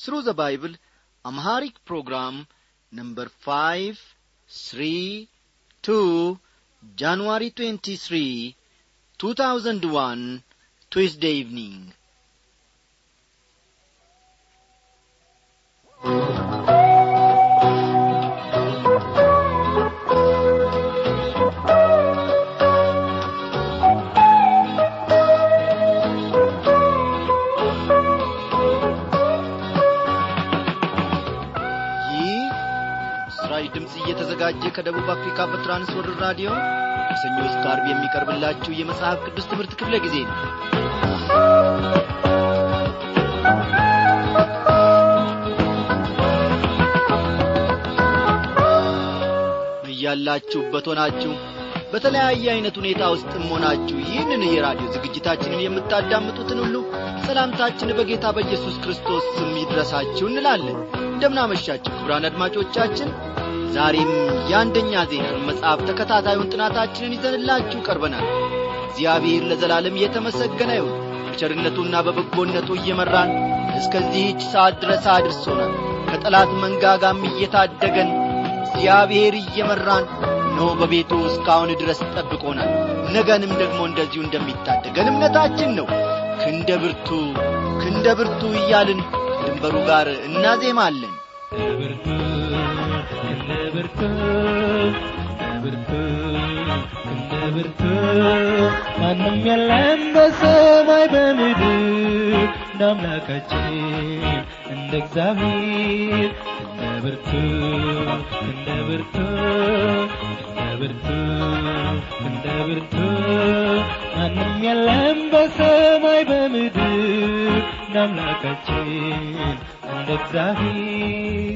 Through the Bible, Amharic program number 5, 3, 2, January 23, 2001, Tuesday evening. ይህ ምስራች ድምፅ እየተዘጋጀ ከደቡብ አፍሪካ በትራንስወርልድ ራዲዮ ከሰኞ እስከ ዓርብ የሚቀርብላችሁ የመጽሐፍ ቅዱስ ትምህርት ክፍለ ጊዜ ነው እያላችሁበት ሆናችሁ በተለያየ ዐይነት ሁኔታ ውስጥም ሆናችሁ ይህንን የራዲዮ ዝግጅታችንን የምታዳምጡትን ሁሉ ሰላምታችን በጌታ በኢየሱስ ክርስቶስ ስም ይድረሳችሁ እንላለን እንደምናመሻችሁ ክቡራን አድማጮቻችን ዛሬም የአንደኛ ዜናን መጽሐፍ ተከታታዩን ጥናታችንን ይዘንላችሁ ቀርበናል እግዚአብሔር ለዘላለም እየተመሰገነ ይሁን በቸርነቱና በበጎነቱ እየመራን እስከዚህች ሰዓት ድረስ አድርሶናል ከጠላት መንጋጋም እየታደገን እግዚአብሔር እየመራን ኖ በቤቱ እስካሁን ድረስ ጠብቆናል ነገንም ደግሞ እንደዚሁ እንደሚታደገን እምነታችን ነው ክንደ ብርቱ ክንደ ብርቱ እያልን ከድንበሩ ጋር እናዜማለን ብርቱ እንደ ብርቱ ብርቱ እንደ ብርቱ ማንም የለም በሰማይ በምድር እንደ አምላካችን እንደ እግዚአብሔር እንደ ብርቱ እንደ ብርቱ እንደ ብርቱ እንደ ብርቱ ማንም የለም በሰማይ በምድር እንደ አምላካችን እንደ እግዚአብሔር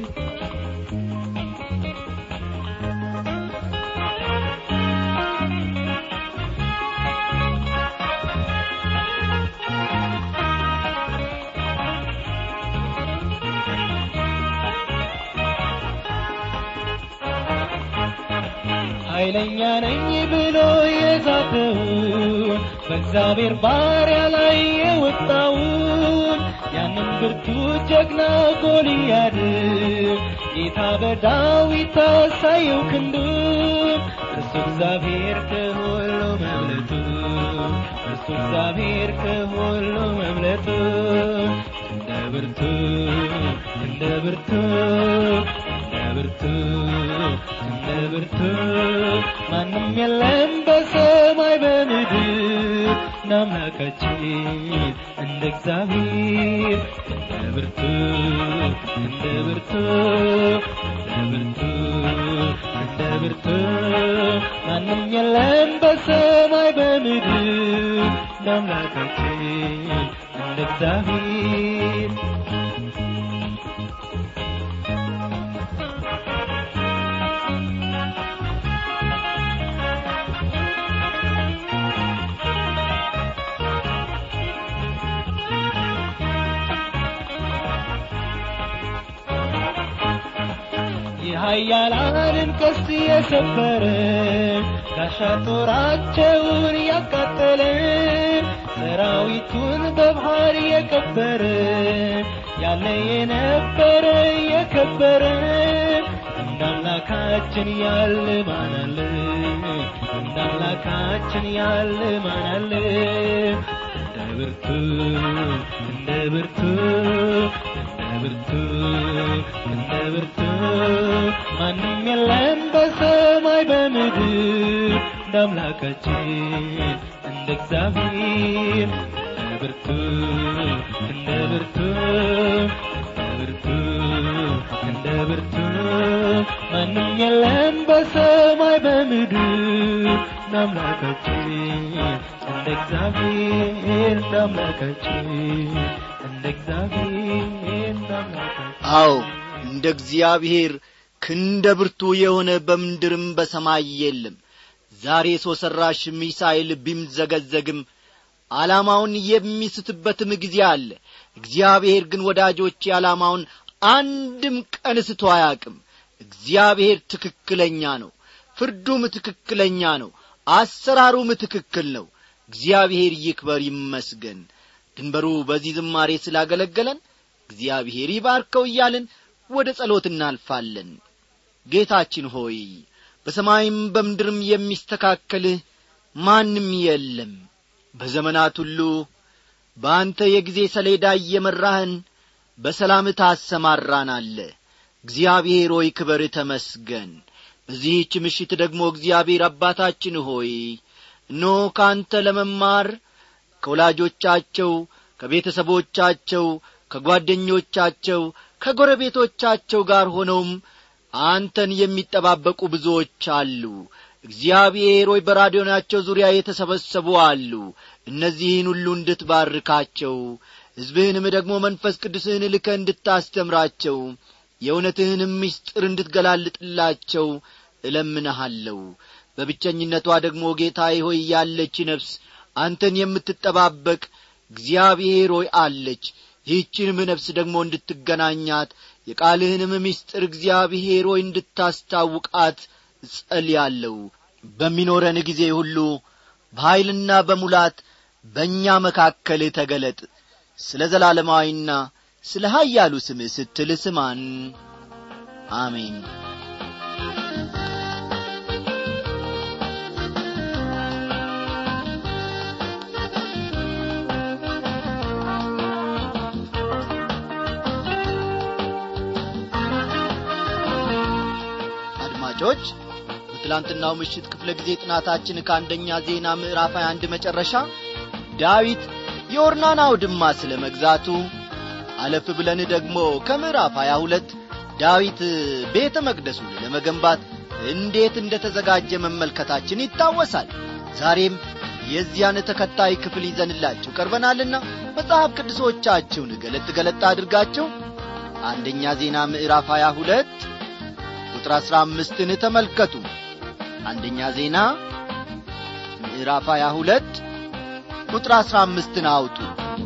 ኃይለኛ ነኝ ብሎ የዛተውን በእግዚአብሔር ባሪያ ላይ የወጣውን ያንን ብርቱ ጀግና ጎልያድን ጌታ በዳዊት ታሳየው ክንዱን እርሱ እግዚአብሔር ከሁሉ መብለጡ እርሱ እግዚአብሔር ከሁሉ መብለጡ እንደ ብርቱ እንደ ብርቱ እንደ ብርቱ እንደ ብርቱ ማንም የለም በሰማይ በምድር እንደ አምላካችን እንደ እግዚአብሔር እንደ ብርቱ እንደ ብርቱ እንደ ብርቱ እንደ ብርቱ ማንም የለም በሰማይ በምድር እንደ አምላካችን እንደ እግዚአብሔር የኃያላንን ቀስት የሰበረ ጋሻ ጦራቸውን ያቃጠለ ሰራዊቱን በባህር የቀበረ ያለ የነበረ የከበረ እንደ አምላካችን ያለ ማን አለ እንደ አምላካችን ያለ ማን አለ እንደ ብርቱ እንደ ብርቱ እንደ ብርቱ እንደ ብርቱ ማንም የለም በሰማይ በምድር እንደ አምላካችን እንደ እግዚአብሔር እንደ ብርቱ እንደ ብርቱ እንደ ብርቱ እንደ ብርቱ ማንም የለም በሰማይ በምድር እንደ አምላካችን እንደ እግዚአብሔር እንደ አምላካችን እንደ እግዚአብሔር እንደ አምላካችን አዎ እንደ እግዚአብሔር ክንደ ብርቱ የሆነ በምድርም በሰማይ የለም ዛሬ ሰው ሠራሽ ሚሳኤል ቢምዘገዘግም ዓላማውን የሚስትበትም ጊዜ አለ እግዚአብሔር ግን ወዳጆቼ ዓላማውን አንድም ቀን ስቶ አያቅም እግዚአብሔር ትክክለኛ ነው ፍርዱም ትክክለኛ ነው አሰራሩም ትክክል ነው እግዚአብሔር ይክበር ይመስገን ድንበሩ በዚህ ዝማሬ ስላገለገለን እግዚአብሔር ይባርከው እያልን ወደ ጸሎት እናልፋለን ጌታችን ሆይ በሰማይም በምድርም የሚስተካከልህ ማንም የለም በዘመናት ሁሉ በአንተ የጊዜ ሰሌዳ እየመራህን በሰላም ታሰማራናለ እግዚአብሔር ሆይ ክበር ተመስገን በዚህች ምሽት ደግሞ እግዚአብሔር አባታችን ሆይ እኖ ከአንተ ለመማር ከወላጆቻቸው ከቤተሰቦቻቸው ከጓደኞቻቸው ከጎረቤቶቻቸው ጋር ሆነውም አንተን የሚጠባበቁ ብዙዎች አሉ እግዚአብሔር ሆይ በራዲዮናቸው ዙሪያ የተሰበሰቡ አሉ እነዚህን ሁሉ እንድትባርካቸው ሕዝብህንም ደግሞ መንፈስ ቅዱስህን ልከ እንድታስተምራቸው የእውነትህንም ምስጢር እንድትገላልጥላቸው እለምንሃለሁ በብቸኝነቷ ደግሞ ጌታዬ ሆይ ያለች ነፍስ አንተን የምትጠባበቅ እግዚአብሔር ሆይ አለች ይህችንም ነፍስ ደግሞ እንድትገናኛት የቃልህንም ምስጢር እግዚአብሔር ሆይ እንድታስታውቃት እጸልያለሁ በሚኖረን ጊዜ ሁሉ በኀይልና በሙላት በእኛ መካከል ተገለጥ ስለ ዘላለማዊና ስለ ኀያሉ ስምህ ስትል ስማን አሜን አድማጮች በትላንትናው ምሽት ክፍለ ጊዜ ጥናታችን ከአንደኛ ዜና ምዕራፍ 21 መጨረሻ ዳዊት የኦርናን አውድማ ስለ መግዛቱ አለፍ ብለን ደግሞ ከምዕራፍ 22 ዳዊት ቤተ መቅደሱን ለመገንባት እንዴት እንደ ተዘጋጀ መመልከታችን ይታወሳል ዛሬም የዚያን ተከታይ ክፍል ይዘንላችሁ ቀርበናልና መጽሐፍ ቅዱሶቻችሁን ገለጥ ገለጥ አድርጋችሁ አንደኛ ዜና ምዕራፍ 22 ቁጥር አሥራ አምስትን ተመልከቱ አንደኛ ዜና ምዕራፍ 22 ቁጥር አሥራ አምስትን አውጡ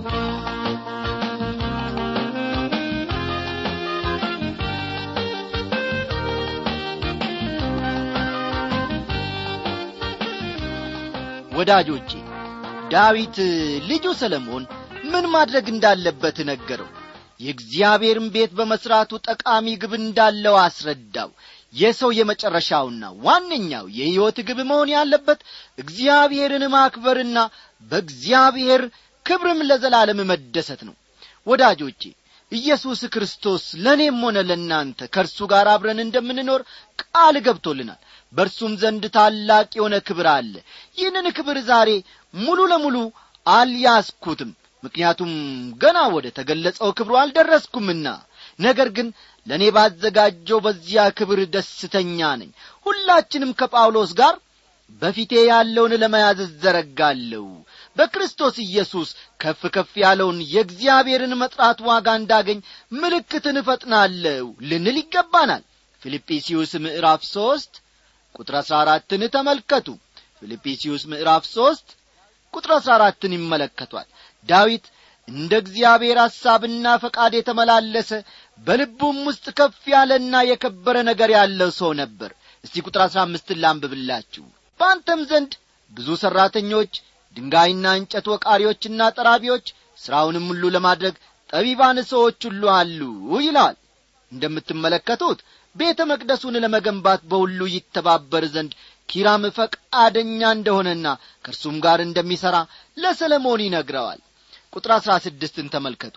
ወዳጆቼ ዳዊት ልጁ ሰለሞን ምን ማድረግ እንዳለበት ነገረው የእግዚአብሔርን ቤት በመሥራቱ ጠቃሚ ግብ እንዳለው አስረዳው የሰው የመጨረሻውና ዋነኛው የሕይወት ግብ መሆን ያለበት እግዚአብሔርን ማክበርና በእግዚአብሔር ክብርም ለዘላለም መደሰት ነው ወዳጆቼ ኢየሱስ ክርስቶስ ለእኔም ሆነ ለእናንተ ከእርሱ ጋር አብረን እንደምንኖር ቃል ገብቶልናል በእርሱም ዘንድ ታላቅ የሆነ ክብር አለ ይህንን ክብር ዛሬ ሙሉ ለሙሉ አልያዝኩትም ምክንያቱም ገና ወደ ተገለጸው ክብሩ አልደረስኩምና ነገር ግን ለእኔ ባዘጋጀው በዚያ ክብር ደስተኛ ነኝ ሁላችንም ከጳውሎስ ጋር በፊቴ ያለውን ለመያዝ እዘረጋለሁ በክርስቶስ ኢየሱስ ከፍ ከፍ ያለውን የእግዚአብሔርን መጥራት ዋጋ እንዳገኝ ምልክትን እፈጥናለሁ ልንል ይገባናል ፊልጵስዩስ ምዕራፍ ሦስት ቁጥር አሥራ አራትን ተመልከቱ ፊልጵስዩስ ምዕራፍ ሦስት ቁጥር አሥራ አራትን ይመለከቷል ዳዊት እንደ እግዚአብሔር ሐሳብና ፈቃድ የተመላለሰ በልቡም ውስጥ ከፍ ያለና የከበረ ነገር ያለው ሰው ነበር እስቲ ቁጥር አሥራ አምስትን ላንብብላችሁ በአንተም ዘንድ ብዙ ሠራተኞች ድንጋይና እንጨት ወቃሪዎችና ጠራቢዎች ሥራውንም ሁሉ ለማድረግ ጠቢባን ሰዎች ሁሉ አሉ ይለዋል እንደምትመለከቱት ቤተ መቅደሱን ለመገንባት በሁሉ ይተባበር ዘንድ ኪራም ፈቃደኛ እንደሆነና ከእርሱም ጋር እንደሚሠራ ለሰለሞን ይነግረዋል ቁጥር አሥራ ስድስትን ተመልከቱ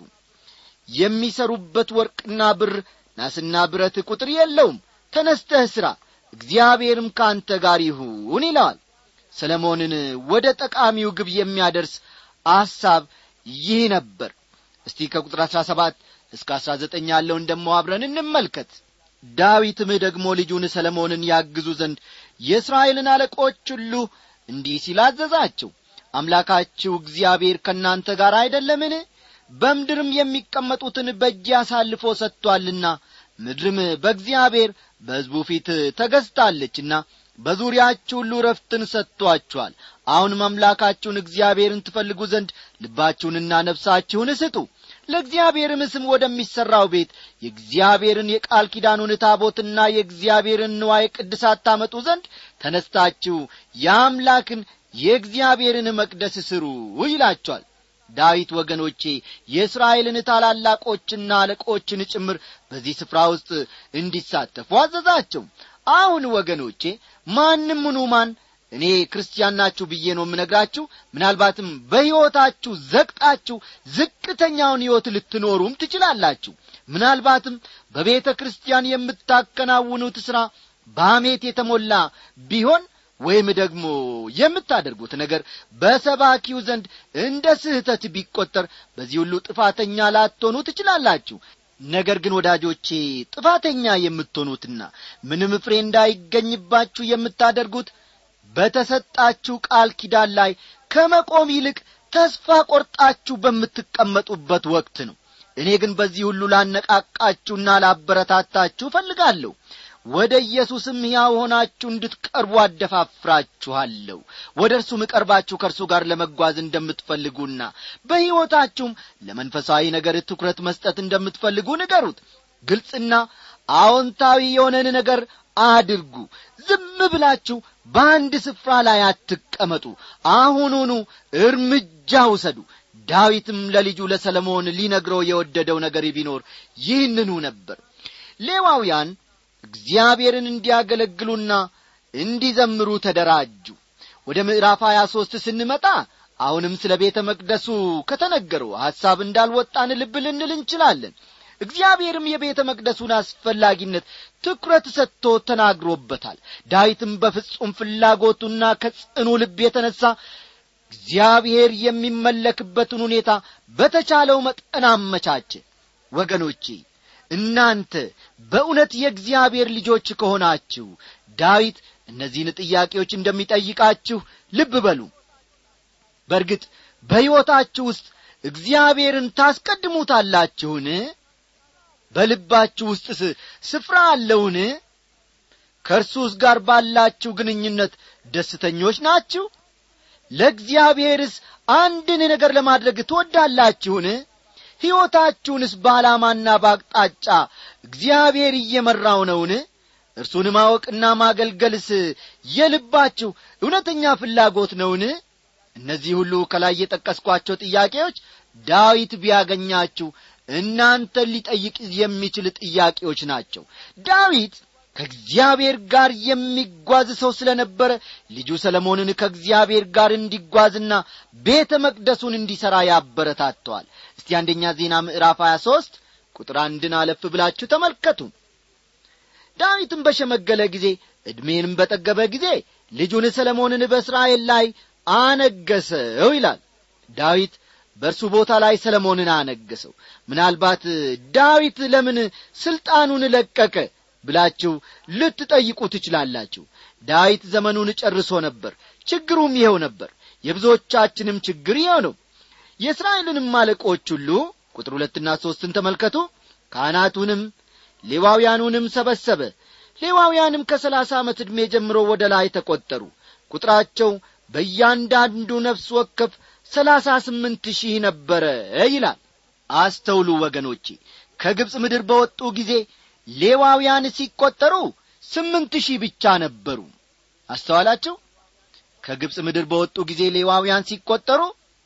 የሚሰሩበት ወርቅና ብር ናስና ብረት ቁጥር የለውም ተነስተህ ሥራ እግዚአብሔርም ከአንተ ጋር ይሁን ይለዋል ሰለሞንን ወደ ጠቃሚው ግብ የሚያደርስ አሳብ ይህ ነበር እስቲ ከቁጥር አሥራ ሰባት እስከ አሥራ ዘጠኝ ያለውን ደሞ አብረን እንመልከት ዳዊትም ደግሞ ልጁን ሰለሞንን ያግዙ ዘንድ የእስራኤልን አለቆች ሁሉ እንዲህ ሲል አዘዛቸው አምላካችሁ እግዚአብሔር ከእናንተ ጋር አይደለምን በምድርም የሚቀመጡትን በእጅ አሳልፎ ሰጥቶአልና ምድርም በእግዚአብሔር በሕዝቡ ፊት ተገዝታለችና በዙሪያችሁ ሁሉ ረፍትን ሰጥቶአችኋል አሁንም አምላካችሁን እግዚአብሔርን ትፈልጉ ዘንድ ልባችሁንና ነፍሳችሁን ስጡ ለእግዚአብሔርም ስም ወደሚሠራው ቤት የእግዚአብሔርን የቃል ኪዳኑን ታቦትና የእግዚአብሔርን ንዋይ ቅድሳት ታመጡ ዘንድ ተነስታችሁ የአምላክን የእግዚአብሔርን መቅደስ ስሩ ይላቸዋል ዳዊት ወገኖቼ የእስራኤልን ታላላቆችና አለቆችን ጭምር በዚህ ስፍራ ውስጥ እንዲሳተፉ አዘዛቸው አሁን ወገኖቼ ማንም ምኑ ማን እኔ ክርስቲያን ናችሁ ብዬ ነው የምነግራችሁ ምናልባትም በሕይወታችሁ ዘቅጣችሁ ዝቅተኛውን ሕይወት ልትኖሩም ትችላላችሁ ምናልባትም በቤተ ክርስቲያን የምታከናውኑት ሥራ በሐሜት የተሞላ ቢሆን ወይም ደግሞ የምታደርጉት ነገር በሰባኪው ዘንድ እንደ ስህተት ቢቈጠር በዚህ ሁሉ ጥፋተኛ ላትሆኑ ትችላላችሁ ነገር ግን ወዳጆቼ ጥፋተኛ የምትሆኑትና ምንም ፍሬ እንዳይገኝባችሁ የምታደርጉት በተሰጣችሁ ቃል ኪዳን ላይ ከመቆም ይልቅ ተስፋ ቆርጣችሁ በምትቀመጡበት ወቅት ነው እኔ ግን በዚህ ሁሉ ላነቃቃችሁና ላበረታታችሁ እፈልጋለሁ ወደ ኢየሱስም ሕያው ሆናችሁ እንድትቀርቡ አደፋፍራችኋለሁ ወደ እርሱም ቀርባችሁ ከእርሱ ጋር ለመጓዝ እንደምትፈልጉና በሕይወታችሁም ለመንፈሳዊ ነገር ትኩረት መስጠት እንደምትፈልጉ ንገሩት ግልጽና አዎንታዊ የሆነን ነገር አድርጉ ዝም ብላችሁ በአንድ ስፍራ ላይ አትቀመጡ አሁኑኑ እርምጃ ውሰዱ ዳዊትም ለልጁ ለሰለሞን ሊነግረው የወደደው ነገር ቢኖር ይህንኑ ነበር ሌዋውያን እግዚአብሔርን እንዲያገለግሉና እንዲዘምሩ ተደራጁ ወደ ምዕራፍ ሀያ ሦስት ስንመጣ አሁንም ስለ ቤተ መቅደሱ ከተነገረው ሐሳብ እንዳልወጣን ልብ ልንል እንችላለን እግዚአብሔርም የቤተ መቅደሱን አስፈላጊነት ትኩረት ሰጥቶ ተናግሮበታል ዳዊትም በፍጹም ፍላጎቱና ከጽኑ ልብ የተነሣ እግዚአብሔር የሚመለክበትን ሁኔታ በተቻለው መጠን አመቻቸ ወገኖቼ እናንተ በእውነት የእግዚአብሔር ልጆች ከሆናችሁ ዳዊት እነዚህን ጥያቄዎች እንደሚጠይቃችሁ ልብ በሉ በእርግጥ በሕይወታችሁ ውስጥ እግዚአብሔርን ታስቀድሙታላችሁን በልባችሁ ውስጥስ ስፍራ አለውን ከእርሱስ ጋር ባላችሁ ግንኙነት ደስተኞች ናችሁ ለእግዚአብሔርስ አንድን ነገር ለማድረግ ትወዳላችሁን ሕይወታችሁንስ በዓላማና በአቅጣጫ እግዚአብሔር እየመራው ነውን እርሱን ማወቅና ማገልገልስ የልባችሁ እውነተኛ ፍላጎት ነውን እነዚህ ሁሉ ከላይ የጠቀስኳቸው ጥያቄዎች ዳዊት ቢያገኛችሁ እናንተን ሊጠይቅ የሚችል ጥያቄዎች ናቸው ዳዊት ከእግዚአብሔር ጋር የሚጓዝ ሰው ስለ ነበረ ልጁ ሰለሞንን ከእግዚአብሔር ጋር እንዲጓዝና ቤተ መቅደሱን እንዲሠራ ያበረታተዋል እስቲ አንደኛ ዜና ምዕራፍ 23 ቁጥር አንድን አለፍ ብላችሁ ተመልከቱ ዳዊትም በሸመገለ ጊዜ ዕድሜንም በጠገበ ጊዜ ልጁን ሰለሞንን በእስራኤል ላይ አነገሰው ይላል ዳዊት በእርሱ ቦታ ላይ ሰለሞንን አነገሰው ምናልባት ዳዊት ለምን ሥልጣኑን ለቀቀ ብላችሁ ልትጠይቁ ትችላላችሁ ዳዊት ዘመኑን ጨርሶ ነበር ችግሩም ይኸው ነበር የብዙዎቻችንም ችግር ይኸው ነው የእስራኤልንም አለቆች ሁሉ ቁጥር ሁለትና ሦስትን ተመልከቱ ካህናቱንም ሌዋውያኑንም ሰበሰበ ሌዋውያንም ከሰላሳ ዓመት ዕድሜ ጀምሮ ወደ ላይ ተቈጠሩ ቁጥራቸው በእያንዳንዱ ነፍስ ወከፍ ሰላሳ ስምንት ሺህ ነበረ ይላል አስተውሉ ወገኖቼ ከግብፅ ምድር በወጡ ጊዜ ሌዋውያን ሲቈጠሩ ስምንት ሺህ ብቻ ነበሩ አስተዋላችሁ ከግብፅ ምድር በወጡ ጊዜ ሌዋውያን ሲቈጠሩ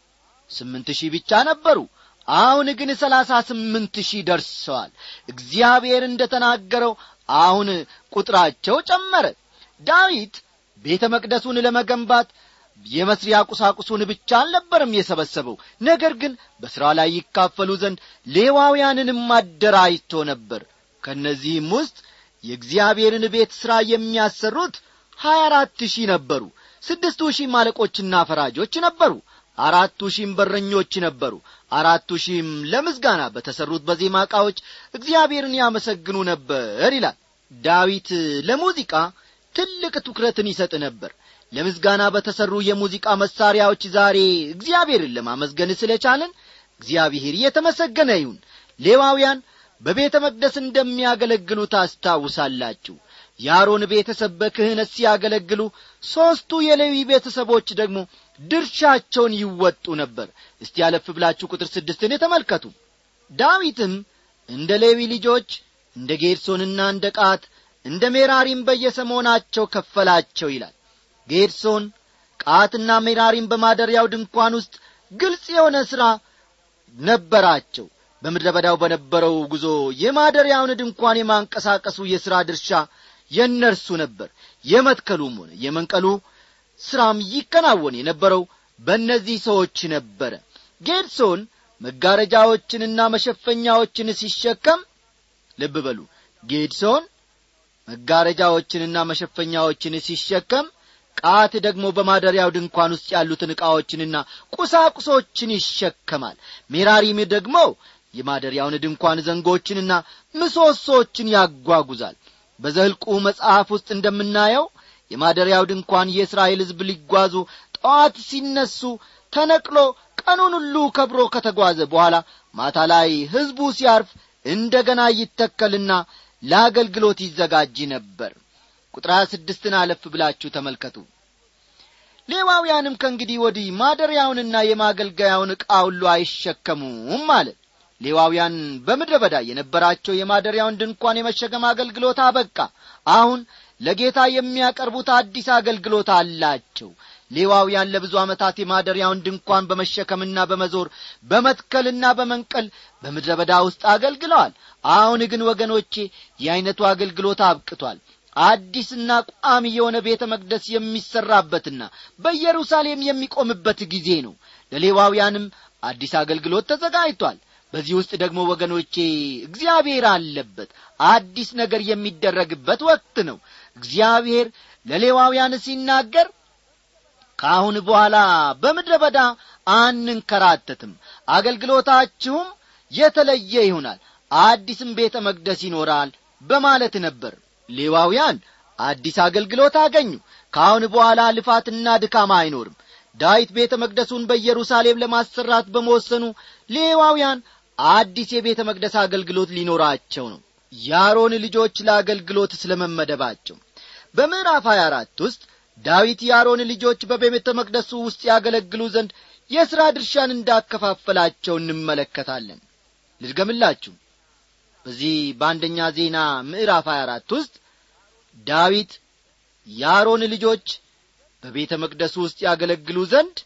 ስምንት ሺህ ብቻ ነበሩ አሁን ግን ሰላሳ ስምንት ሺህ ደርሰዋል እግዚአብሔር እንደ ተናገረው አሁን ቁጥራቸው ጨመረ ዳዊት ቤተ መቅደሱን ለመገንባት የመስሪያ ቁሳቁሱን ብቻ አልነበረም የሰበሰበው ነገር ግን በሥራ ላይ ይካፈሉ ዘንድ ሌዋውያንንም አደራጅቶ ነበር ከእነዚህም ውስጥ የእግዚአብሔርን ቤት ሥራ የሚያሰሩት ሀያ አራት ሺህ ነበሩ ስድስቱ ሺህም አለቆችና ፈራጆች ነበሩ አራቱ ሺህም በረኞች ነበሩ አራቱ ሺህም ለምስጋና በተሠሩት በዜማ ዕቃዎች እግዚአብሔርን ያመሰግኑ ነበር ይላል ዳዊት ለሙዚቃ ትልቅ ትኩረትን ይሰጥ ነበር ለምስጋና በተሠሩ የሙዚቃ መሣሪያዎች ዛሬ እግዚአብሔርን ለማመስገን ስለቻለን እግዚአብሔር የተመሰገነ ይሁን ሌዋውያን በቤተ መቅደስ እንደሚያገለግሉ ታስታውሳላችሁ የአሮን ቤተሰብ በክህነት ሲያገለግሉ ሦስቱ የሌዊ ቤተሰቦች ደግሞ ድርሻቸውን ይወጡ ነበር እስቲ ያለፍ ብላችሁ ቁጥር ስድስትን የተመልከቱ ዳዊትም እንደ ሌዊ ልጆች እንደ ጌድሶንና እንደ ቃት እንደ ሜራሪም በየሰሞናቸው ከፈላቸው ይላል ጌድሶን ቃትና ሜራሪም በማደሪያው ድንኳን ውስጥ ግልጽ የሆነ ሥራ ነበራቸው በምድረ በዳው በነበረው ጉዞ የማደሪያውን ድንኳን የማንቀሳቀሱ የሥራ ድርሻ የእነርሱ ነበር የመትከሉም ሆነ የመንቀሉ ሥራም ይከናወን የነበረው በእነዚህ ሰዎች ነበረ ጌድሶን መጋረጃዎችንና መሸፈኛዎችን ሲሸከም ልብ በሉ ጌድሶን መጋረጃዎችንና መሸፈኛዎችን ሲሸከም ቃት ደግሞ በማደሪያው ድንኳን ውስጥ ያሉትን ዕቃዎችንና ቁሳቁሶችን ይሸከማል ሜራሪም ደግሞ የማደሪያውን ድንኳን ዘንጎችንና ምሰሶችን ያጓጉዛል በዘልቁ መጽሐፍ ውስጥ እንደምናየው የማደሪያው ድንኳን የእስራኤል ሕዝብ ሊጓዙ ጠዋት ሲነሱ ተነቅሎ ቀኑን ሁሉ ከብሮ ከተጓዘ በኋላ ማታ ላይ ሕዝቡ ሲያርፍ እንደ ገና ይተከልና ለአገልግሎት ይዘጋጅ ነበር ቁጥር ሀያ ስድስትን አለፍ ብላችሁ ተመልከቱ ሌዋውያንም ከእንግዲህ ወዲህ ማደሪያውንና የማገልገያውን ዕቃ ሁሉ አይሸከሙም አለ ሌዋውያን በምድረ በዳ የነበራቸው የማደሪያውን ድንኳን የመሸከም አገልግሎት አበቃ አሁን ለጌታ የሚያቀርቡት አዲስ አገልግሎት አላቸው ሌዋውያን ለብዙ ዓመታት የማደሪያውን ድንኳን በመሸከምና በመዞር በመትከልና በመንቀል በምድረ በዳ ውስጥ አገልግለዋል አሁን ግን ወገኖቼ የዐይነቱ አገልግሎት አብቅቷል አዲስና ቋሚ የሆነ ቤተ መቅደስ የሚሠራበትና በኢየሩሳሌም የሚቆምበት ጊዜ ነው ለሌዋውያንም አዲስ አገልግሎት ተዘጋጅቷል በዚህ ውስጥ ደግሞ ወገኖቼ እግዚአብሔር አለበት አዲስ ነገር የሚደረግበት ወቅት ነው እግዚአብሔር ለሌዋውያን ሲናገር ከአሁን በኋላ በምድረ በዳ አንንከራተትም አገልግሎታችሁም የተለየ ይሆናል አዲስም ቤተ መቅደስ ይኖራል በማለት ነበር ሌዋውያን አዲስ አገልግሎት አገኙ ከአሁን በኋላ ልፋትና ድካማ አይኖርም ዳዊት ቤተ መቅደሱን በኢየሩሳሌም ለማሰራት በመወሰኑ ሌዋውያን አዲስ የቤተ መቅደስ አገልግሎት ሊኖራቸው ነው የአሮን ልጆች ለአገልግሎት ስለ መመደባቸው በምዕራፍ 24 ውስጥ ዳዊት የአሮን ልጆች በቤተ መቅደሱ ውስጥ ያገለግሉ ዘንድ የሥራ ድርሻን እንዳከፋፈላቸው እንመለከታለን ልድገምላችሁ በዚህ በአንደኛ ዜና ምዕራፍ 24 ውስጥ ዳዊት የአሮን ልጆች በቤተ መቅደሱ ውስጥ ያገለግሉ ዘንድ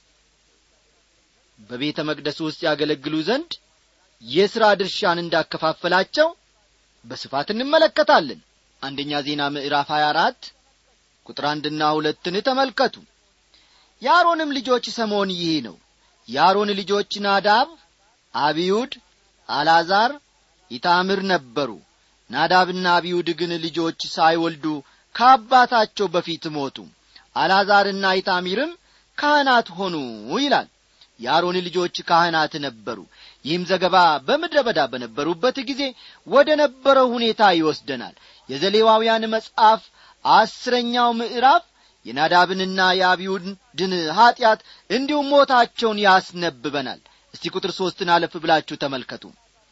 በቤተ መቅደሱ ውስጥ ያገለግሉ ዘንድ የሥራ ድርሻን እንዳከፋፈላቸው በስፋት እንመለከታለን አንደኛ ዜና ምዕራፍ 24 ቁጥር አንድና ሁለትን ተመልከቱ የአሮንም ልጆች ሰሞን ይህ ነው የአሮን ልጆች ናዳብ አብዩድ አልዓዛር ኢታምር ነበሩ ናዳብና አብዩድ ግን ልጆች ሳይወልዱ ከአባታቸው በፊት ሞቱ አልዓዛርና ኢታሚርም ካህናት ሆኑ ይላል የአሮን ልጆች ካህናት ነበሩ ይህም ዘገባ በምድረ በዳ በነበሩበት ጊዜ ወደ ነበረው ሁኔታ ይወስደናል የዘሌዋውያን መጽሐፍ አስረኛው ምዕራፍ የናዳብንና የአብዩድን ኀጢአት እንዲሁም ሞታቸውን ያስነብበናል እስቲ ቁጥር ሦስትን አለፍ ብላችሁ ተመልከቱ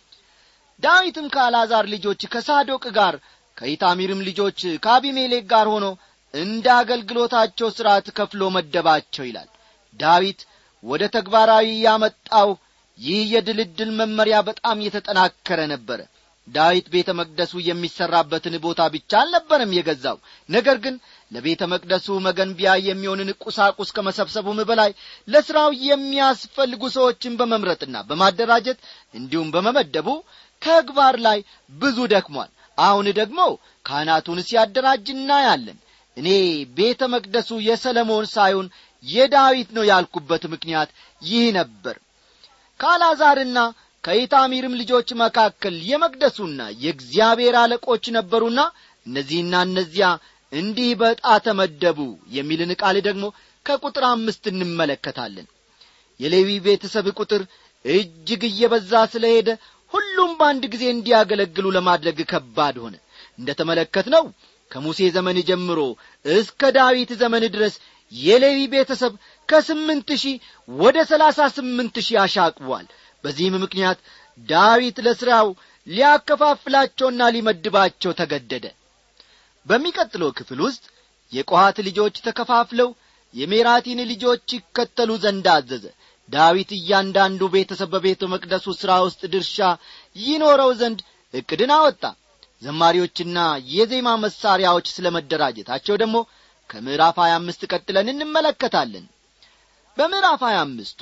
ዳዊትም ከአልዓዛር ልጆች ከሳዶቅ ጋር ከኢታሚርም ልጆች ከአቢሜሌክ ጋር ሆኖ እንደ አገልግሎታቸው ሥርዓት ከፍሎ መደባቸው ይላል ዳዊት ወደ ተግባራዊ ያመጣው ይህ የድልድል መመሪያ በጣም የተጠናከረ ነበረ ዳዊት ቤተ መቅደሱ የሚሠራበትን ቦታ ብቻ አልነበረም የገዛው ነገር ግን ለቤተ መቅደሱ መገንቢያ የሚሆንን ቁሳቁስ ከመሰብሰቡም በላይ ለሥራው የሚያስፈልጉ ሰዎችን በመምረጥና በማደራጀት እንዲሁም በመመደቡ ተግባር ላይ ብዙ ደክሟል አሁን ደግሞ ካህናቱን ሲያደራጅ እናያለን እኔ ቤተ መቅደሱ የሰለሞን ሳይሆን የዳዊት ነው ያልኩበት ምክንያት ይህ ነበር ከአልዓዛርና ከኢታሚርም ልጆች መካከል የመቅደሱና የእግዚአብሔር አለቆች ነበሩና እነዚህና እነዚያ እንዲህ በዕጣ ተመደቡ የሚልን ቃል ደግሞ ከቁጥር አምስት እንመለከታለን የሌዊ ቤተሰብ ቁጥር እጅግ እየበዛ ስለሄደ ሁሉም በአንድ ጊዜ እንዲያገለግሉ ለማድረግ ከባድ ሆነ እንደ ተመለከት ነው ከሙሴ ዘመን ጀምሮ እስከ ዳዊት ዘመን ድረስ የሌዊ ቤተሰብ ከስምንት ሺህ ወደ ሰላሳ ስምንት ሺህ አሻቅቧል በዚህም ምክንያት ዳዊት ለሥራው ሊያከፋፍላቸውና ሊመድባቸው ተገደደ በሚቀጥለው ክፍል ውስጥ የቆሃት ልጆች ተከፋፍለው የሜራቲን ልጆች ይከተሉ ዘንድ አዘዘ ዳዊት እያንዳንዱ ቤተሰብ በቤተ መቅደሱ ሥራ ውስጥ ድርሻ ይኖረው ዘንድ ዕቅድን አወጣ ዘማሪዎችና የዜማ መሣሪያዎች ስለ መደራጀታቸው ደግሞ ከምዕራፍ 25 ቀጥለን እንመለከታለን በምዕራፍ 25 ውስጥ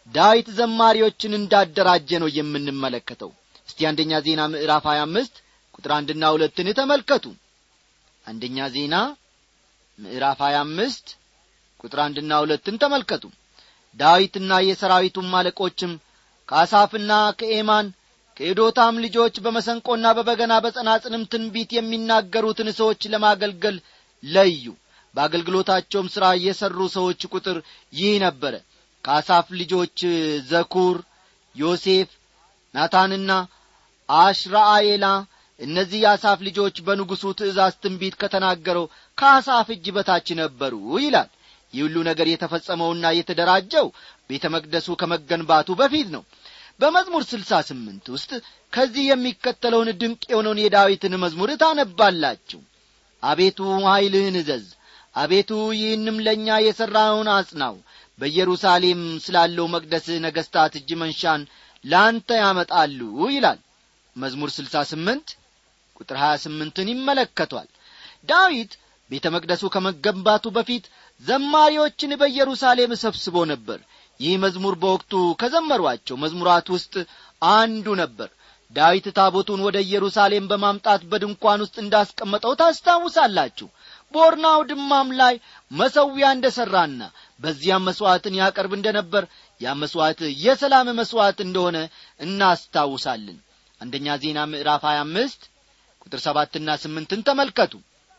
ዳዊት ዘማሪዎችን እንዳደራጀ ነው የምንመለከተው እስቲ አንደኛ ዜና ምዕራፍ 25 ቁጥር አንድና ሁለትን ተመልከቱ አንደኛ ዜና ምዕራፍ 25 ቁጥር አንድና ሁለትን ተመልከቱ ዳዊትና የሰራዊቱም አለቆችም ከአሳፍና ከኤማን ከኤዶታም ልጆች በመሰንቆና በበገና በጸናጽንም ትንቢት የሚናገሩትን ሰዎች ለማገልገል ለዩ በአገልግሎታቸውም ሥራ የሠሩ ሰዎች ቁጥር ይህ ነበረ ከአሳፍ ልጆች ዘኩር ዮሴፍ ናታንና አሽራአኤላ እነዚህ የአሳፍ ልጆች በንጉሡ ትእዛዝ ትንቢት ከተናገረው ከአሳፍ እጅ በታች ነበሩ ይላል ይህ ሁሉ ነገር የተፈጸመውና የተደራጀው ቤተ መቅደሱ ከመገንባቱ በፊት ነው በመዝሙር ስልሳ ስምንት ውስጥ ከዚህ የሚከተለውን ድንቅ የሆነውን የዳዊትን መዝሙር ታነባላችሁ አቤቱ ኀይልህን እዘዝ አቤቱ ይህንም ለእኛ የሠራውን አጽናው በኢየሩሳሌም ስላለው መቅደስህ ነገሥታት እጅ መንሻን ለአንተ ያመጣሉ ይላል መዝሙር ስልሳ ስምንት ቁጥር ሀያ ስምንትን ይመለከቷል ዳዊት ቤተ መቅደሱ ከመገንባቱ በፊት ዘማሪዎችን በኢየሩሳሌም ሰብስቦ ነበር ይህ መዝሙር በወቅቱ ከዘመሯቸው መዝሙራት ውስጥ አንዱ ነበር ዳዊት ታቦቱን ወደ ኢየሩሳሌም በማምጣት በድንኳን ውስጥ እንዳስቀመጠው ታስታውሳላችሁ በኦርናው ድማም ላይ መሰዊያ እንደ ሠራና በዚያም መሥዋዕትን ያቀርብ እንደ ነበር ያ መሥዋዕት የሰላም መሥዋዕት እንደሆነ እናስታውሳለን አንደኛ ዜና ምዕራፍ 25 ቁጥር ሰባትና ስምንትን ተመልከቱ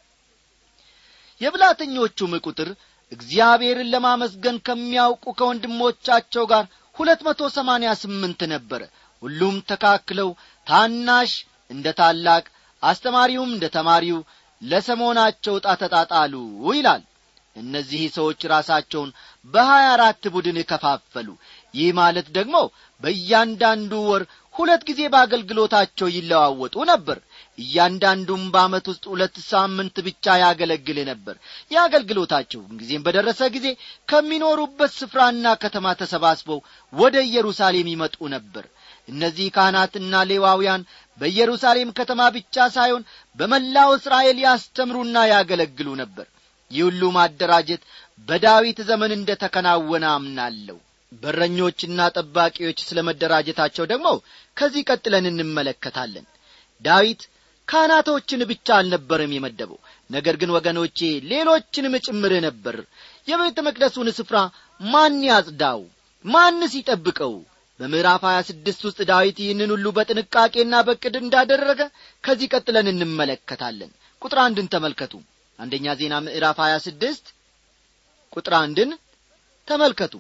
የብላተኞቹም ቁጥር እግዚአብሔርን ለማመስገን ከሚያውቁ ከወንድሞቻቸው ጋር ሁለት መቶ ሰማንያ ስምንት ነበረ ሁሉም ተካክለው ታናሽ እንደ ታላቅ አስተማሪውም እንደ ተማሪው ለሰሞናቸው ዕጣ ተጣጣሉ ይላል እነዚህ ሰዎች ራሳቸውን በሀያ አራት ቡድን ከፋፈሉ ይህ ማለት ደግሞ በእያንዳንዱ ወር ሁለት ጊዜ በአገልግሎታቸው ይለዋወጡ ነበር እያንዳንዱም በዓመት ውስጥ ሁለት ሳምንት ብቻ ያገለግል ነበር የአገልግሎታቸው ጊዜም በደረሰ ጊዜ ከሚኖሩበት ስፍራና ከተማ ተሰባስበው ወደ ኢየሩሳሌም ይመጡ ነበር እነዚህ ካህናትና ሌዋውያን በኢየሩሳሌም ከተማ ብቻ ሳይሆን በመላው እስራኤል ያስተምሩና ያገለግሉ ነበር ይህ ሁሉ ማደራጀት በዳዊት ዘመን እንደ ተከናወነ አምናለሁ በረኞችና ጠባቂዎች ስለ መደራጀታቸው ደግሞ ከዚህ ቀጥለን እንመለከታለን ዳዊት ካህናቶችን ብቻ አልነበረም የመደበው ነገር ግን ወገኖቼ ሌሎችንም ጭምር ነበር የቤተ መቅደሱን ስፍራ ማን ያጽዳው ማንስ ይጠብቀው በምዕራፍ 26 ውስጥ ዳዊት ይህንን ሁሉ በጥንቃቄና በቅድ እንዳደረገ ከዚህ ቀጥለን እንመለከታለን ቁጥር አንድን ተመልከቱ አንደኛ ዜና ምዕራፍ 26 ቁጥር አንድን ተመልከቱ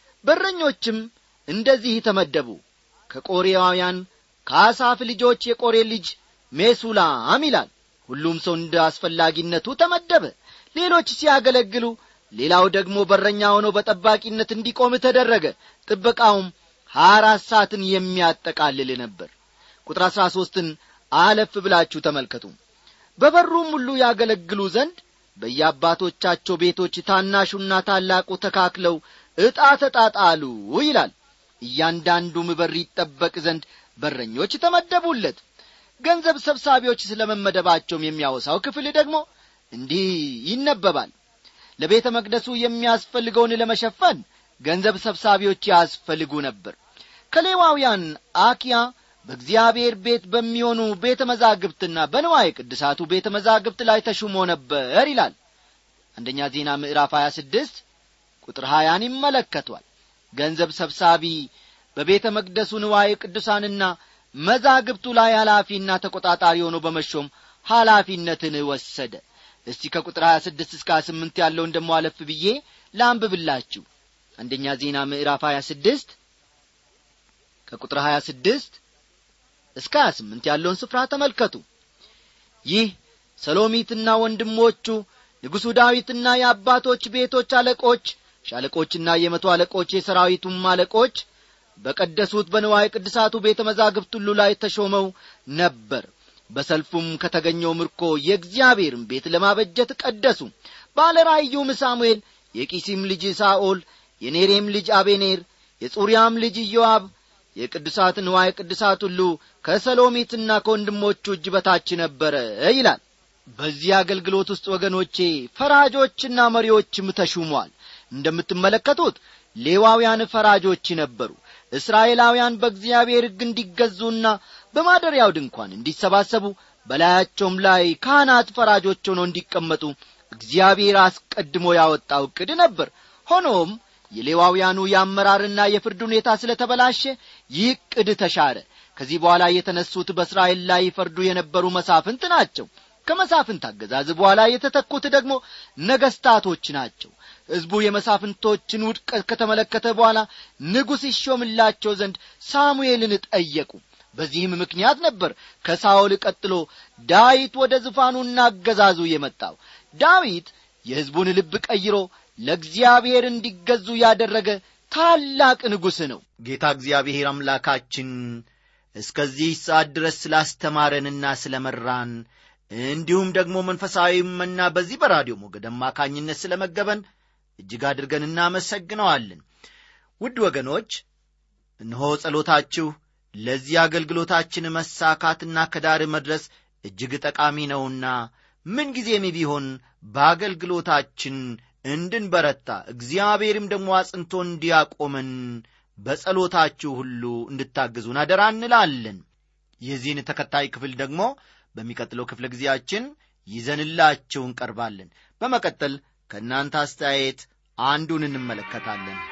በረኞችም እንደዚህ ተመደቡ ከቆሬያውያን ከአሳፍ ልጆች የቆሬ ልጅ ሜሱላም ይላል ሁሉም ሰው እንደ አስፈላጊነቱ ተመደበ ሌሎች ሲያገለግሉ ሌላው ደግሞ በረኛ ሆኖ በጠባቂነት እንዲቆም ተደረገ ጥበቃውም ሀያ አራት ሰዓትን የሚያጠቃልል ነበር ቁጥር አሥራ ሦስትን አለፍ ብላችሁ ተመልከቱ በበሩም ሁሉ ያገለግሉ ዘንድ በየአባቶቻቸው ቤቶች ታናሹና ታላቁ ተካክለው ዕጣ ተጣጣሉ ይላል እያንዳንዱም በር ይጠበቅ ዘንድ በረኞች ተመደቡለት ገንዘብ ሰብሳቢዎች ስለ መመደባቸውም የሚያወሳው ክፍል ደግሞ እንዲህ ይነበባል ለቤተ መቅደሱ የሚያስፈልገውን ለመሸፈን ገንዘብ ሰብሳቢዎች ያስፈልጉ ነበር ከሌዋውያን አኪያ በእግዚአብሔር ቤት በሚሆኑ ቤተ መዛግብትና በንዋይ ቅድሳቱ ቤተ መዛግብት ላይ ተሹሞ ነበር ይላል አንደኛ ዜና ምዕራፍ 26 ቁጥር ሀያን ይመለከቷል ገንዘብ ሰብሳቢ በቤተ መቅደሱ ንዋይ ቅዱሳንና መዛግብቱ ላይ ኃላፊና ተቆጣጣሪ ሆኖ በመሾም ኃላፊነትን ወሰደ እስቲ ከቁጥር 26 እስከ 28 ያለውን ደሞ አለፍ ብዬ ላንብብላችሁ አንደኛ ዜና ምዕራፍ 26 ከቁጥር 26 እስከ 28 ያለውን ስፍራ ተመልከቱ ይህ ሰሎሚትና ወንድሞቹ ንጉሡ ዳዊትና የአባቶች ቤቶች አለቆች ሻለቆችና የመቶ አለቆች የሰራዊቱም አለቆች በቀደሱት በንዋይ ቅድሳቱ ቤተ መዛግብት ሁሉ ላይ ተሾመው ነበር በሰልፉም ከተገኘው ምርኮ የእግዚአብሔርን ቤት ለማበጀት ቀደሱ ባለ ራእዩም ሳሙኤል የቂሲም ልጅ ሳኦል የኔሬም ልጅ አቤኔር የጹርያም ልጅ ኢዮአብ የቅዱሳት ንዋይ ቅዱሳት ሁሉ ከሰሎሚትና ከወንድሞቹ እጅ በታች ነበረ ይላል በዚህ አገልግሎት ውስጥ ወገኖቼ ፈራጆችና መሪዎችም ተሹሟል እንደምትመለከቱት ሌዋውያን ፈራጆች ነበሩ እስራኤላውያን በእግዚአብሔር ሕግ እንዲገዙና በማደሪያው ድንኳን እንዲሰባሰቡ በላያቸውም ላይ ካህናት ፈራጆች ሆነው እንዲቀመጡ እግዚአብሔር አስቀድሞ ያወጣው ዕቅድ ነበር ሆኖም የሌዋውያኑ የአመራርና የፍርድ ሁኔታ ስለ ተበላሸ ይህ ዕቅድ ተሻረ ከዚህ በኋላ የተነሱት በእስራኤል ላይ ይፈርዱ የነበሩ መሳፍንት ናቸው ከመሳፍንት አገዛዝ በኋላ የተተኩት ደግሞ ነገስታቶች ናቸው ሕዝቡ የመሳፍንቶችን ውድቀት ከተመለከተ በኋላ ንጉሥ ይሾምላቸው ዘንድ ሳሙኤልን ጠየቁ በዚህም ምክንያት ነበር ከሳኦል ቀጥሎ ዳዊት ወደ ዙፋኑና አገዛዙ የመጣው ዳዊት የሕዝቡን ልብ ቀይሮ ለእግዚአብሔር እንዲገዙ ያደረገ ታላቅ ንጉሥ ነው ጌታ እግዚአብሔር አምላካችን እስከዚህ ሰዓት ድረስ ስላስተማረንና ስለ መራን እንዲሁም ደግሞ መንፈሳዊ መና በዚህ በራዲዮ ሞገድ አማካኝነት ስለ መገበን እጅግ አድርገን እናመሰግነዋለን ውድ ወገኖች እነሆ ጸሎታችሁ ለዚህ አገልግሎታችን መሳካትና ከዳር መድረስ እጅግ ጠቃሚ ነውና ምንጊዜም ቢሆን በአገልግሎታችን እንድንበረታ እግዚአብሔርም ደግሞ አጽንቶ እንዲያቆመን በጸሎታችሁ ሁሉ እንድታግዙን አደራ እንላለን የዚህን ተከታይ ክፍል ደግሞ በሚቀጥለው ክፍለ ጊዜያችን ይዘንላችሁ እንቀርባለን በመቀጠል ከእናንተ አስተያየት አንዱን እንመለከታለን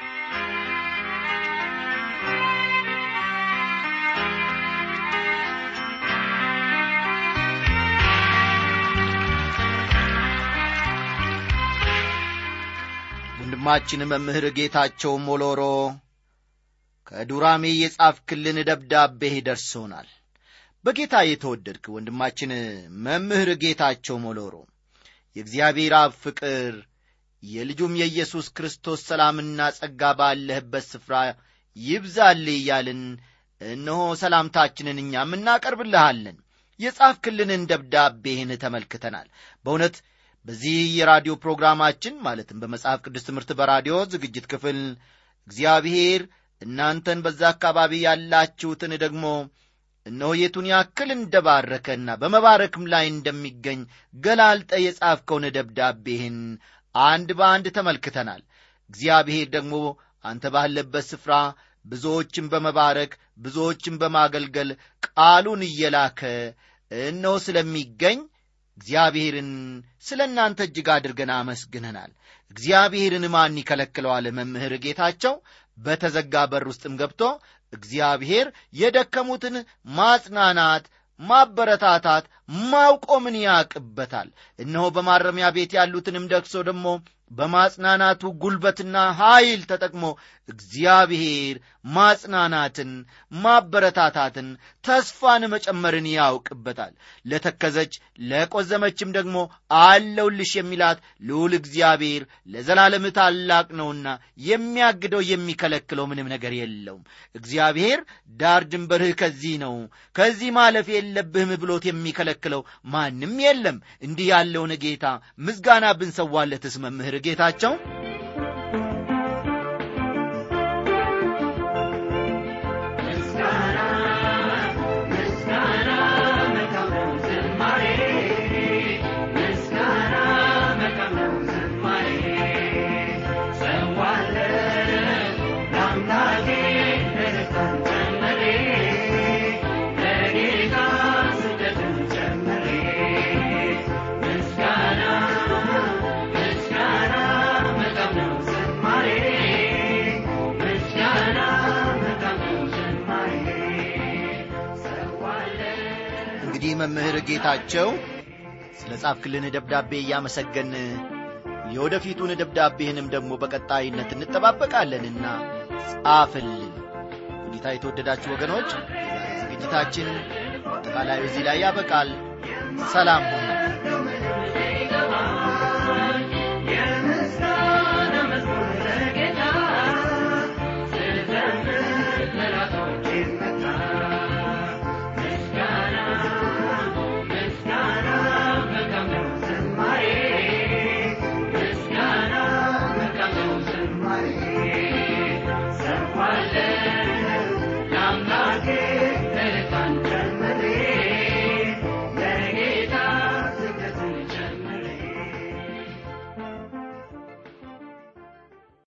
ወንድማችን መምህር ጌታቸው ሞሎሮ ከዱራሜ የጻፍክልን ደብዳቤህ ደርሶናል በጌታ የተወደድክ ወንድማችን መምህር ጌታቸው ሞሎሮ የእግዚአብሔር አብ ፍቅር የልጁም የኢየሱስ ክርስቶስ ሰላምና ጸጋ ባለህበት ስፍራ ይብዛልህ እያልን እነሆ ሰላምታችንን እኛም እናቀርብልሃለን የጻፍክልንን ደብዳቤህን ተመልክተናል በእውነት በዚህ የራዲዮ ፕሮግራማችን ማለትም በመጽሐፍ ቅዱስ ትምህርት በራዲዮ ዝግጅት ክፍል እግዚአብሔር እናንተን በዛ አካባቢ ያላችሁትን ደግሞ እነሆ የቱን ያክል እንደባረከና በመባረክም ላይ እንደሚገኝ ገላልጠ የጻፍከውን ደብዳቤህን አንድ በአንድ ተመልክተናል እግዚአብሔር ደግሞ አንተ ባለበት ስፍራ ብዙዎችን በመባረክ ብዙዎችን በማገልገል ቃሉን እየላከ እነሆ ስለሚገኝ እግዚአብሔርን ስለ እናንተ እጅግ አድርገን አመስግነናል እግዚአብሔርን ማን ይከለክለዋል መምህር ጌታቸው በተዘጋ በር ውስጥም ገብቶ እግዚአብሔር የደከሙትን ማጽናናት ማበረታታት ማውቆምን ያቅበታል እነሆ በማረሚያ ቤት ያሉትንም ደክሶ ደግሞ በማጽናናቱ ጉልበትና ኀይል ተጠቅሞ እግዚአብሔር ማጽናናትን ማበረታታትን ተስፋን መጨመርን ያውቅበታል ለተከዘች ለቆዘመችም ደግሞ አለውልሽ የሚላት ልዑል እግዚአብሔር ለዘላለም ታላቅ ነውና የሚያግደው የሚከለክለው ምንም ነገር የለውም እግዚአብሔር ዳር ድንበርህ ከዚህ ነው ከዚህ ማለፍ የለብህም ብሎት የሚከለክለው ማንም የለም እንዲህ ያለውን ጌታ ምስጋና ብንሰዋለትስ መምህር ጌታቸው እንግዲህ መምህር ጌታቸው ስለ ጻፍክልን ደብዳቤ እያመሰገን የወደፊቱን ደብዳቤህንም ደግሞ በቀጣይነት እንጠባበቃለንና ጻፍልን ጌታ የተወደዳችሁ ወገኖች ዝግጅታችን አጠቃላይ እዚህ ላይ ያበቃል ሰላም ሁኑ Yeah.